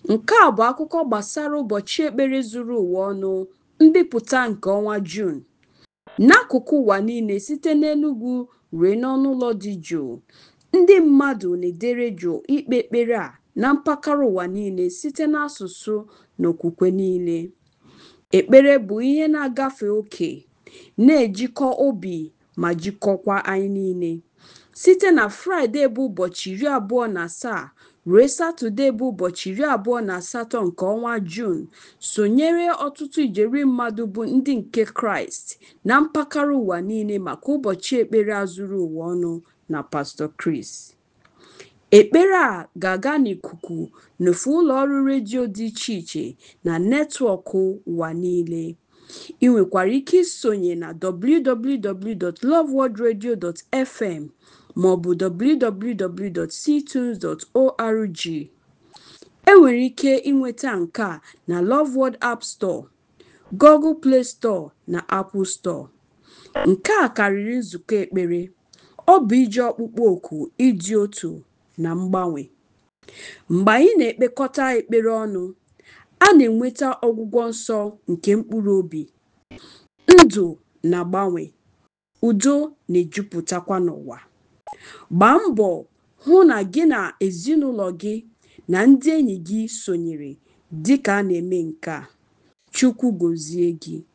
Nke a bụ akụkọ gbasara ụbọchị ekpere zuru ụwa ọnụ mbipụta nke ọnwa Juun. N'akụkụ ụwa niile site n'Enugu ruo n'ọnụ ụlọ dị jụụ, ndị mmadụ na-edere jụụ ikpe ekpere a na mpaghara ụwa niile site n'asụsụ na okwukwe niile. Ekpere bụ ihe na-agafe ókè, na-ejikọ obi ma jikọkwa anyị niile. Site na Fraịde bụ ụbọchị iri abụọ na asaa ruo Satọde bụ ụbọchị iri abụọ na asatọ nke ọnwa Juun, sonyere ọtụtụ ijeri mmadụ bụ ndị nke Kraịst na mpaghara ụwa niile maka ụbọchị ekpere a zuru ụwa ọnụ na Pastor Chris. Ekpere a ga-aga n'ikuku n'ofe ụlọ ọrụ redio dị iche iche na netwọk ụwa niile. Ị nwekwara ike isonye na www.loveworldradio.fm maọbụ www.ctunes.org. Enwere ike ịnweta nke a na Love World App Store, Google Play Store na Apple Store. Nke a karịrị nzukọ ekpere, ọ bụ ije ọkpụkpọ oku ịdị otu na mgbanwe. Mgbe anyị na-ekpekọta ekpere ọnụ, a na-enweta ọgwụgwọ nsọ nke mkpụrụ obi, ndụ na-agbanwe, udo na-ejupụtakwa n'ụwa. Gbaa mbọ hụ na gị na ezinụlọ gị na ndị enyi gị sonyere dịka a na-eme nke a. Chukwu gọzie gị.